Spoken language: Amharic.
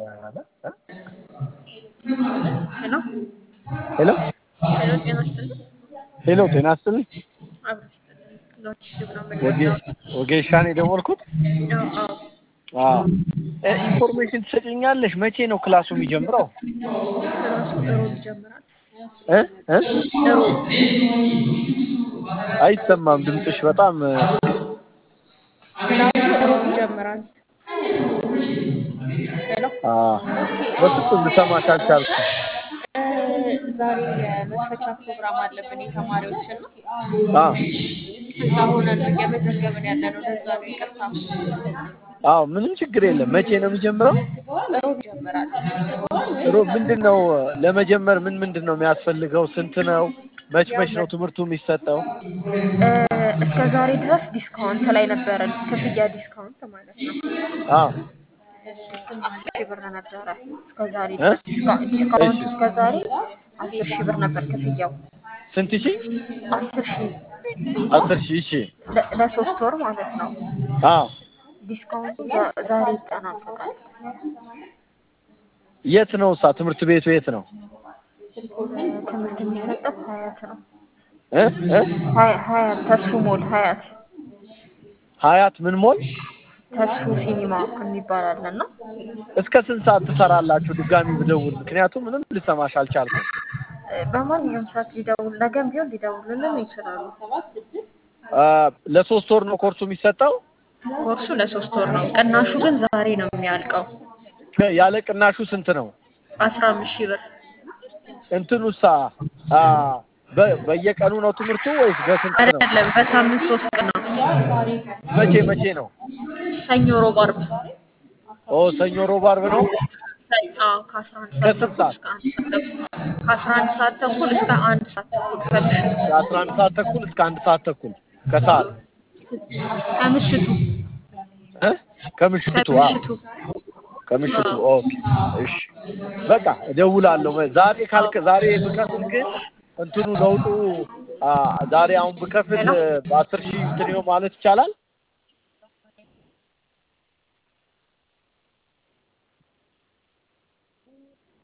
ሄሎ ሄሎ ሄሎ፣ ጤና ይስጥልኝ። ሄሎ ጤና ይስጥልኝ። አብሮ ይስጥልኝ። ሎጂስቲክ ነው ወጌ የምንለው። ወጌሻን የደወልኩት አዎ አዎ። አዎ እ ኢንፎርሜሽን ትሰጪኛለሽ? መቼ ነው ክላሱ የሚጀምረው? ክላሱ እሮብ ይጀምራል። እ እ እሮብ አይሰማም ድምፅሽ በጣም እ፣ ክላሱ እሮብ ይጀምራል። ሄሎ አ በፍጹም ልሰማሽ አልቻልኩም። እ፣ ዛሬ የመክፈቻ ፕሮግራም አለብን የተማሪዎችን ነው። አ እዛ ሆነን ነው እየመዘገብን ያለ ነው። ለዛ ነው ይቅርታ። አዎ ምንም ችግር የለም። መቼ ነው የሚጀምረው? እሮብ ይጀምራል። ጥሩ ምንድን ነው ለመጀመር ምን ምንድን ነው የሚያስፈልገው? ስንት ነው? መች መች ነው ትምህርቱ የሚሰጠው? እ፣ እስከ ዛሬ ድረስ ዲስካውንት ላይ ነበረን፣ ክፍያ ዲስካውንት ማለት ነው። አዎ አስር ሺህ ብር ነበረ እስከ ዛሬ እ? ድረስ ዲስካ- ዲስካውንቱ እሺ እስከ ዛሬ አስር ሺህ ብር ነበር ክፍያው። ስንት ሺህ? አስር ሺህ አስር ሺህ እሺ። ለ- ለሶስት ወር ማለት ነው። አዎ ዲስካውንቱ ዛ- ዛሬ ይጠናቀቃል። የት ነው እሳ ትምህርት ቤቱ የት ነው? ትምህርት የሚሰጠው ሀያት ነው። እ እ ሀያ- ሀያት ተስፉ ሞል ሀያት ሀያት ምን ሞል? ተስፉ ሲኒማ የሚባል አለ እና እስከ ስንት ሰዓት ትሰራላችሁ? ድጋሚ ብደውል፣ ምክንያቱም ምንም ልሰማሽ አልቻልኩም። እ፣ በማንኛውም ሰዓት ሊደውል ነገም ቢሆን ሊደውሉልን ይችላሉ። አ፣ ለሶስት ወር ነው ኮርሱ የሚሰጠው? ኮርሱ ለሶስት ወር ነው። ቅናሹ ግን ዛሬ ነው የሚያልቀው። ከ- ያለ ቅናሹ ስንት ነው? አስራ አምስት ሺህ ብር እንትኑሳ አ፣ በ- በየቀኑ ነው ትምህርቱ ወይስ በስንት ነው? አይደለም፣ በሳምንት ሶስት ቀን ነው። መቼ መቼ ነው? ሰኞ፣ ሮብ፣ አርብ ኦ ሰኞ፣ ሮብ፣ አርብ ነው። አዎ ከአስራ አንድ ሰዓት ከስንት ተኩል ሰዓት? እስከ አንድ ሰዓት ተኩል ከአስራ አንድ ሰዓት ተኩል እስከ አንድ ሰዓት ተኩል ከምሽቱ ከአስራ አንድ ሰዓት ተኩል እስከ አንድ ሰዓት ተኩል ከሰዓት ከምሽቱ እ? ከምሽቱ አ ከምሽቱ ከምሽቱ ኦኬ እሺ በቃ እደውላለሁ ዛሬ ካልክ ዛሬ ብከፍል ግን እንትኑ ለውጡ አ ዛሬ አሁን ብከፍል ሄሎ በአስር ሺህ እንትን ይሆን ማለት ይቻላል